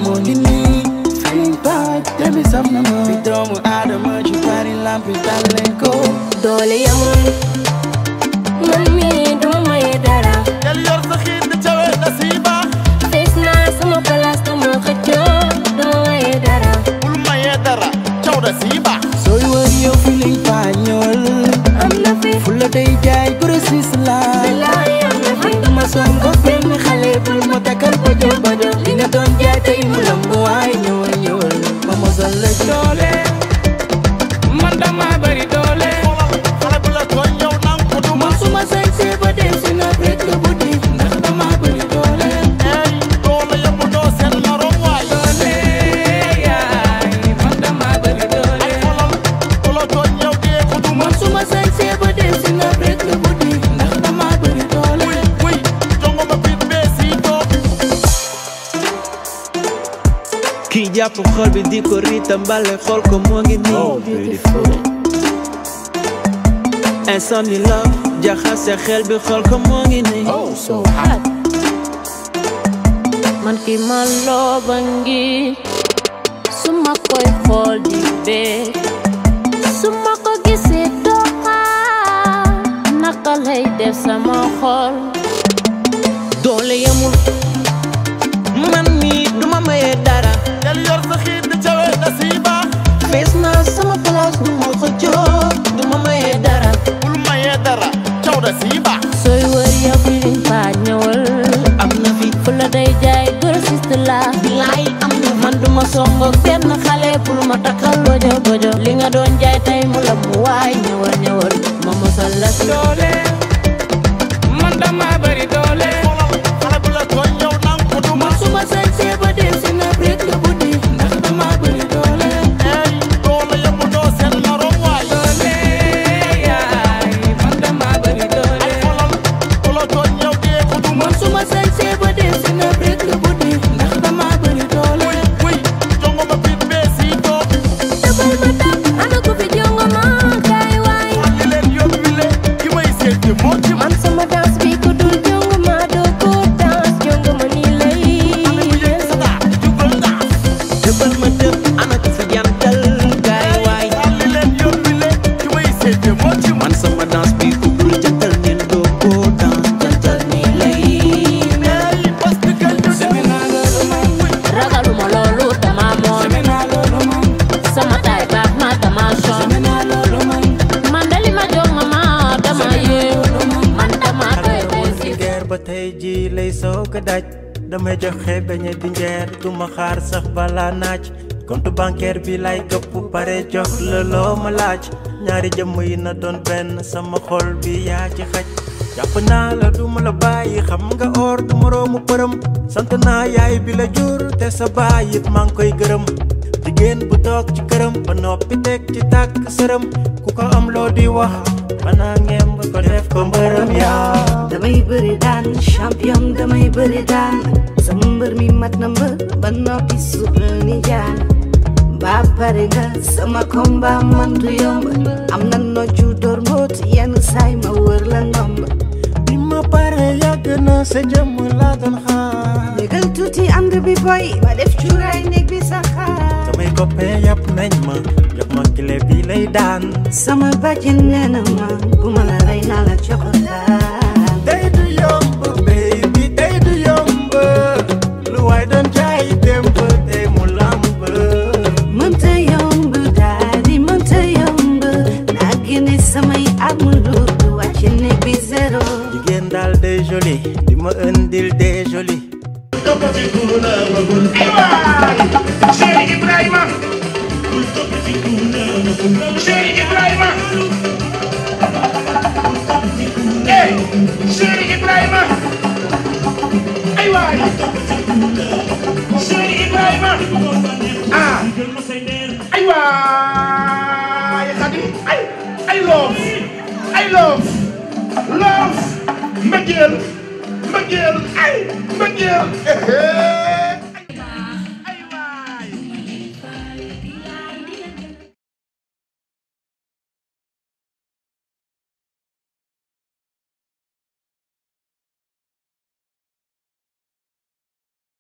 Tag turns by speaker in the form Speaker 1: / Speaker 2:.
Speaker 1: moo ngi nii feeling bad demi sam na ma fi doomu aadama ci bari lampi tal leen ko
Speaker 2: doole yamul man mi duma maye dara
Speaker 3: del yor sa xiit di cawe da sii baax
Speaker 2: fees naa sama place dama xëccoo duma maye dara
Speaker 3: bul mayee dara caw da sii baax
Speaker 1: sooy wër yow feeling bad ñëwal
Speaker 2: am na fi
Speaker 1: fulla day jaay grossiste la
Speaker 2: bilaay am na fi
Speaker 1: dama songo benn xale bul ma takkal bajo bajo li nga doon jaay tey mu lamb waay ñëwal ñëwal ma mosal la doole man dama bari doole
Speaker 3: xoolal xale bu la tooñ yow nang ko du ma
Speaker 1: man suma sañsee ba dem si na rek la bu di ndax dama bari doole
Speaker 3: ey doole yëpp doo seen morom waay
Speaker 1: doole yaay man dama bari doole
Speaker 3: ay xoolal ku la tooñ yow dee ko du ma
Speaker 1: man suma sañsee ba dem si na rek la bu di ndax dama bari doole
Speaker 3: wuy wuy jongo ma biit bee sii toog
Speaker 4: kii jàpp xol bi di ko riitam mbale xool ko moo ngi nii insomnie la jaxase xel bi xool ko moo ngi nii
Speaker 2: so hot man ki ma looba ngi su ma koy xool di bee su ma ko gisee doxaa naka lay def sama xol
Speaker 4: doole yamul man mi duma maye dara
Speaker 3: del yor sa xiit di cawe da sii baax
Speaker 4: fees naa sama place nu ma xëccoo duma maye dara
Speaker 3: bul mayee dara caw da sii baax
Speaker 2: sooy wër yow feeling bad ñëwal
Speaker 4: am na fi
Speaker 2: fu la day jaay grossiste la
Speaker 4: bilaay am na
Speaker 2: man duma songo benn xale pour ma takkal bojo bojo li nga doon jaay tey mu la mu waay ñëwal ñëwal ma mosal la si
Speaker 1: doole man dama bari doole
Speaker 3: xoolal xale bu la tooñ yow nang ko du ma
Speaker 1: man suma sañsee ba dem si na rek la bu di ndax dama bari doole
Speaker 3: ey doole yëpp doo seen morom waay
Speaker 1: doole yaay man dama bari doole
Speaker 3: ay xoolal ku la tooñ yow dee ko du ma
Speaker 1: man suma sañsee ba dem si na rek la bu di ndax dama bari doole
Speaker 3: wuy wuy jongo ma biit bee sii toog
Speaker 2: dabal ma tap ana ko fi jongo ma kaay waay
Speaker 3: li leen yóbbi le ki may seeti moo ci man
Speaker 2: man sama danse bi ko dul jongo ma doo ko danse jongo ma nii lay
Speaker 3: sata jubal ndax
Speaker 4: dëbbal ma dëpp ana ko fi jantal gaay waay
Speaker 3: li leen yóbbi le ki may seeti moo ci man
Speaker 4: man sama danse bi ku dul jantal neen doo ko dans jantal nii lay
Speaker 3: ey parce que kañ ñu
Speaker 1: semi naa loolu man
Speaker 2: ragaluma loolu dama moon
Speaker 1: semi naa loolu man
Speaker 2: sama taay baax na dama son
Speaker 1: semi naa loolu man
Speaker 2: man dali ma jongo ma dama yéew man dama doy besi
Speaker 5: geer ba tey ji lay soog a daj damay joxe beñe di njeer duma xaar sax bala naaj compte bancaire bi lay këpp pare jox la loo ma laaj ñaari jëmm yi na doon benn sama xol bi yaa ci xaj jàpp naa la duma la bàyyi xam nga or du moroomu përëm sant naa yaay bi la jur te sa baay it maa ngi koy gërëm jigéen bu toog ci këram ba noppi teg ci tàkk sërëm ku ko am loo di wax banaa ngeem ba ko def ko mbërëm yaa
Speaker 6: damay bëri daan champion damay bëri daan sama mbër mi mat na mbër ba noppi suuf la ni jaan ba pare nga sama combat man du yomb am na noccu door mboot yenn saay ma wër la ndomb
Speaker 5: bi ma pare yàgg na sa jëmm laa doon xaar
Speaker 6: légal tuuti ànd bi boy ba def cuuraay néeg bi sa xaar
Speaker 5: samay copain yàpp nañ ma jox ma kile bi lay daan
Speaker 6: sama bàjjen nee na ma bu ma la rey naa la coxotaan
Speaker 5: tey du yomb baby tey du yomb lu waay doon jaay démb tey mu lamb
Speaker 6: mënta yomb daal di mënta yomb naa génne samay arme lourde wàcc néeg bi zéro
Speaker 5: jigéen daal day joli di ma indil day joli
Speaker 7: Cheikh Ibrahima Cheikh Ibrahima eh Cheikh Ibrahima ay waay Cheikh Ibrahima ah ay waay Xadi ay ay love ay love love mbëggeel mbëggeel ay mbëggeel